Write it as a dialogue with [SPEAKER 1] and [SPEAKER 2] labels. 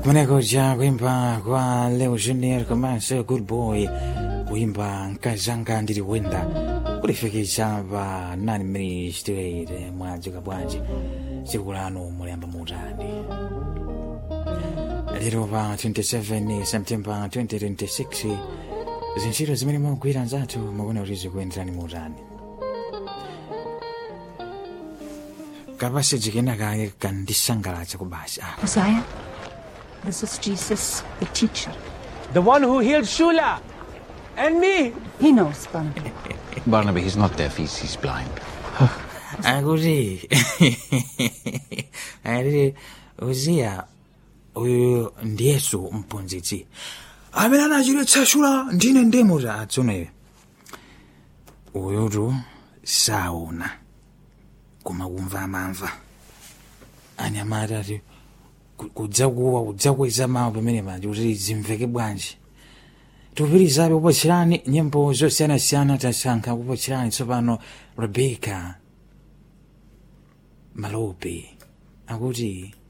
[SPEAKER 1] kumeneko ja kuimba kwa leo junior komanso good boy kuimba nkazanga ndiri wenda kulifikisa pa 9 minutes to 8 mwadzuka bwanji tsiku lanu mulemba mutani lero pa 27 september 2026 zintchito zimene mugwira nzathu mukuona kuti zikuyenderani mutani kapasi jikena kake kandisangalatsa kubasi ah.
[SPEAKER 2] Messiah, this is Jesus, the teacher.
[SPEAKER 3] The one who healed Shula and me.
[SPEAKER 2] He knows, Barnaby.
[SPEAKER 4] Barnaby, he's not deaf, he's, he's blind.
[SPEAKER 1] akuti ali uziya uyu ndi yesu mphunzitsi amene anachiritsa shula ndine ndemota atsoneyo uyutu saona koma kumva amamva anyamata ati ku- kudzakuwa kudzakweza mawu pamene paja kuti zimveke bwanji tupitirizabe kupatchirani nyimbo zosiyanasiyana tasankha kupatchirani tsopano rebeka malope akuti